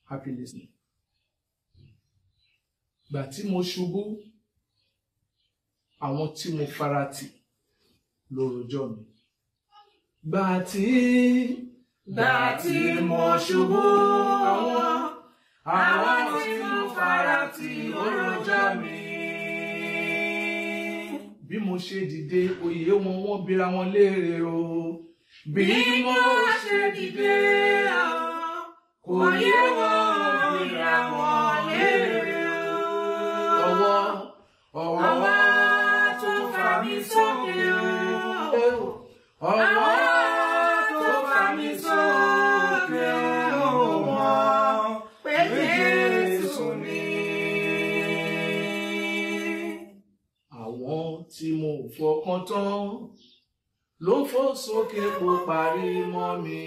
happy listening. Gbà tí mo ṣubú, àwọn tí mo farati ló rojọ́ mi. Gbà tí Gbà tí mo ṣubú, àwọn àwọn tí mo fara tì ó rojọ́ mi. bí mo ṣe dìde oyè wọn wọ́n bira wọn léèrè o. Bí mo ṣe dìde, kò yé wọn ìyá wọn léèrè o. ọwọ́ ọwọ́ Ọwọ́ tó fà mí sókè o. ọwọ́ tó fà mí sókè o mọ̀ pé Jésù ni. àwọn tí mo fọkàn tán ló fò sókè kó parí mọ́ mi.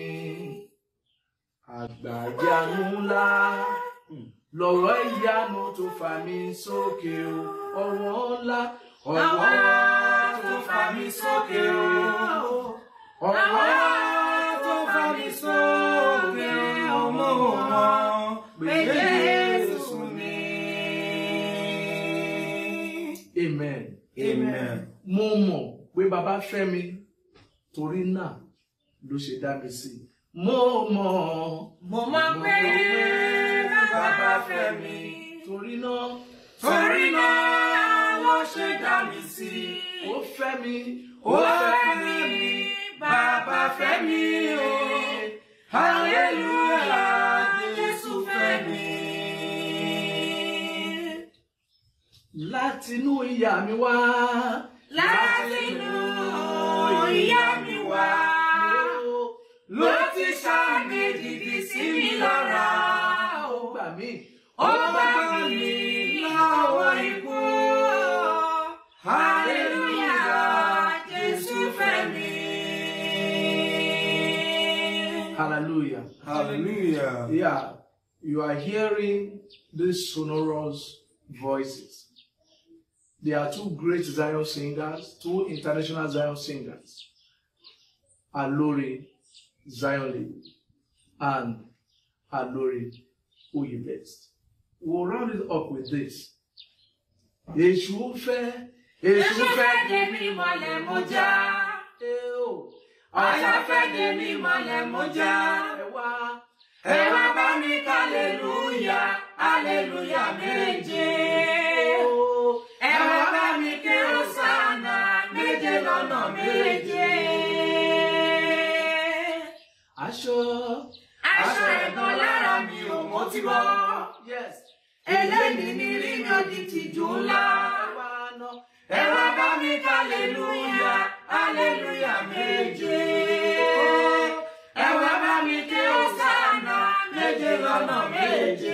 àgbàjánu ńlá lọ̀rọ̀ ìyanu tó fà mí sókè o ọwọ́ ńlá ọwọ́ tó fà mí sókè o. ọwọ́ tó fà mí sókè o mọ̀ pé Jésù ni. amen. Amen. mo mọ̀ pé bàbá fẹ́ mi torí náà ló ṣe dá mi sí i. mo mọ̀ Mo mọ̀ pé bàbá fẹ́ mi. torí náà Torí náà ló ṣe dá mi sí. ó fẹ́ mi Ó fẹ́ mi, bàbá fẹ́ mi o. Hallelujah, Jésù fẹ́ mi. látinú ìyá mi wá. Látinú ìyá mi wá. Ló ti ṣàmì dìdì sí mi lára. ó gbà mí. Ó bá mi lọ́wọ́ ikú. Hallelujah, Jésù fẹ́ mi. hallelujah. Hallelujah. Yeah, you are hearing these sonorous voices. There are two great Zion singers, two international Zion singers, Alori Zion Lady and Alori Uyibest. We'll round it up with this. Èṣù fẹ́, èṣù fẹ́ dé mi mọ́lẹ̀ mo já. dé o. Àyà fẹ́ dé mi mọ́lẹ̀ mo já. Ẹ wá, Ẹ wá bá mi kálẹ̀lúyà, hallelujah méje. o. Ẹ wá bá mi ké Hòsánà méje lọ́nà méje. Aṣọ. Aṣọ ẹ̀gàn lára mi ò mo ti bọ́. Yes. Eléyìí ni rí mi ò di tìjú ńlá. Ẹ wá bá mi kálẹ̀lúyà, hallelujah méje. Ẹ wá bá mi ké Hòsánà méje lọ́nà méje.